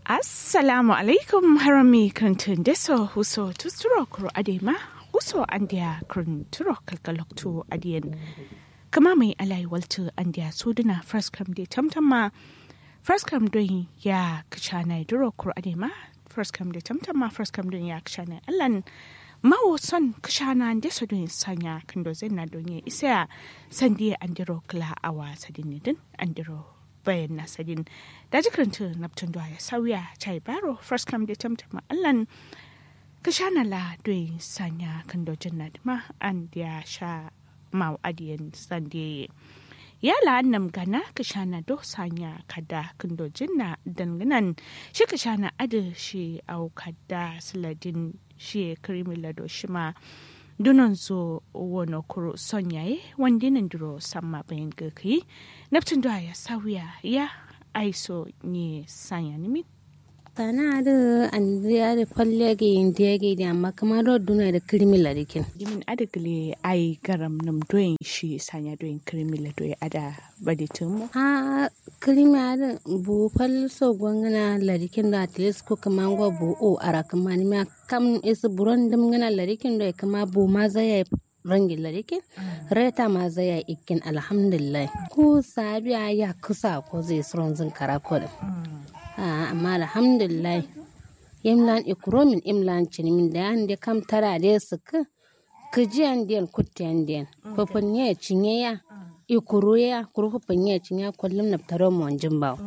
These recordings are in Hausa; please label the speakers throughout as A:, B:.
A: assalamu alaikum harami krantun deso huso tusturo kuro adema huso andia kranturo kalkaloktu adien kama mai alai waltu andia suduna first come de tamtama first come don ya kachana duro kuro adema first come de tamtama first come don ya kachana allan mawo son kashana deso don sanya kando zenna don ya isa sandiya andiro kla awa sadinidin andiro bayan nasadin da jikaranta naptun da ya sauya chai baro first come da tamtama allan ka sha na la doyi sanya kan dojin na dima an ya sha mau adiyan sande ya la annam gana ka sha na do sanya kada kan dojin na danganan shi ka sha na adu shi au kada siladin shi krimi lado shi ma dunan zo wono kuro son yaye wanda nan duro samma bayan gaki naftin da ya sauya ya aiso ne sanya nimi
B: tana da an da falle ga yin da ga da amma kamar da duna da kirmi larikin
A: dimin adagle ai garam nam doyin shi sanya doyin kirmi la doyi ada baditin mu
B: ha kirmi ada bu fal so gwangana larikin da atles ko kamar gwa bu o ara kamar ma kam is buron dum ngana larikin da kama bu ma zai rangin larikin reta ma zai ikin alhamdulillah ko sabiya ya kusa ko zai suron zin karakol amma alhamdulillah imlan ikromin imlan cinimin da yan da kam tara da su ka kijiyan den kutiyan den fafin ya cinye ya ikuru ya kuru fafin ya cinye kullum na taro mu wanjin ba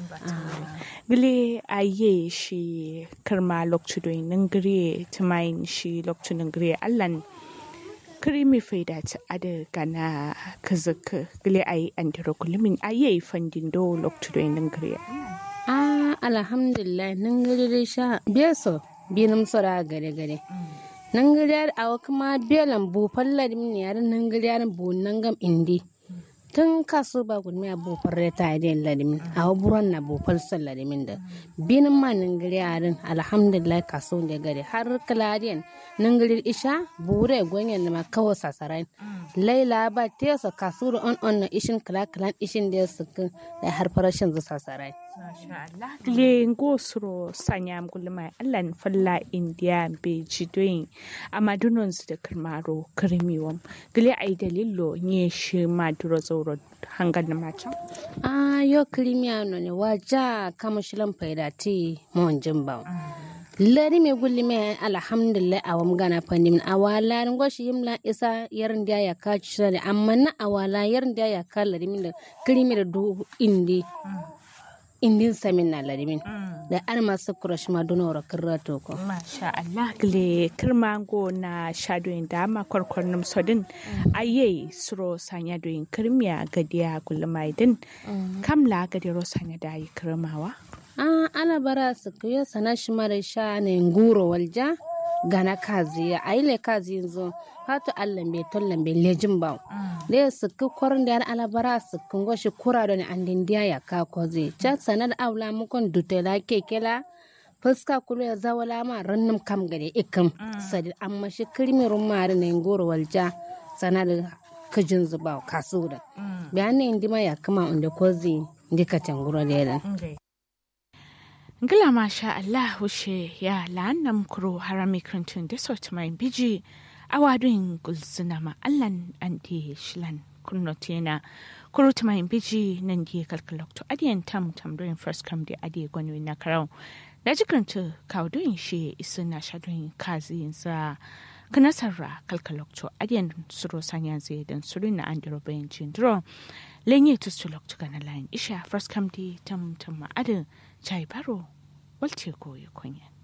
A: gile aye shi karma lokcu doyin nan gire tumayin shi lokcu nan gire allan krimi faida ta ada gana kazaka gile ayi andiro kullumin aye fandin do lokcu doyin nan gire
B: ah alhamdulillah nan gari sha beso binum sora gare gare nan gari a kuma belan bu fallar min yaran nan gari bu nan gam indi tun kaso ba gudmi a bu farre ta da ladimin a buran na bu falsar ladimin da binin ma nan gari yaran alhamdulillah kaso da gari har kaladiyan nan gari isha bure gwanyan da ma kawo sasarai laila ba tesa kaso da on on na ishin kala kalan ishin da su da har farashin zu sasarai
A: le ngo suro sanya gulma allan falla india be jidoyin amma dunon su da kirmaro kirmiwam gile ai dalilo nye shi ma duro zauro hangan na macan
B: ah yo kirmiya no ne waja kama shilan faida ti mon jimba lari me gulli me alhamdulillah awam gana fandim awala ngo shi yimla isa yarin da ya ka shi amma na awala yarin da ya ka lari min da kirmi da du indi indin samin na larimin da an masu kurash ma duna wara kirra toko.
A: Masha Allah gile kirmango na shadoyin dama kwarkwarnin sodin aye suro sanya doyin kirmiya gadiya gulmaidin kamla gadiro sanya da yi kirmawa.
B: Ah, ana bara su kuyo sana shi mara sha ne nguro walja gana kazi ya aile kazi yanzu hatu allah be tollan be lejin ba da su ku kwarin da alabara su kun goshi kura da an dindiya ya ka koze cha sanar aula mukon dutela kekela fuska kulu ya zawala ma rannum kam gade ikam sadi amma shi kirmi rumari ne ngoro walja sanar kajin zuba kasu da bayan ne indima ya kama inda kozi ndika tanguro da yadan
A: Ngila masha Allah wushe ya la'annam kuro harami krantun da sauti mai biji a wadun gulzuna ma Allahn an di shilan kunnotena kuro ta mai biji nan di kalkalokto adiyan tam tam doin first come di adiye gwani na karau da jikranta kawo doin shi isu na sha doin kazi sa kanasarra kalkalokto adiyan suro sanya zai dan suru na an diro bayan jindiro lenye tustulokto gana layin isha first come di tam tam ma adin chai baro walce koyi kunya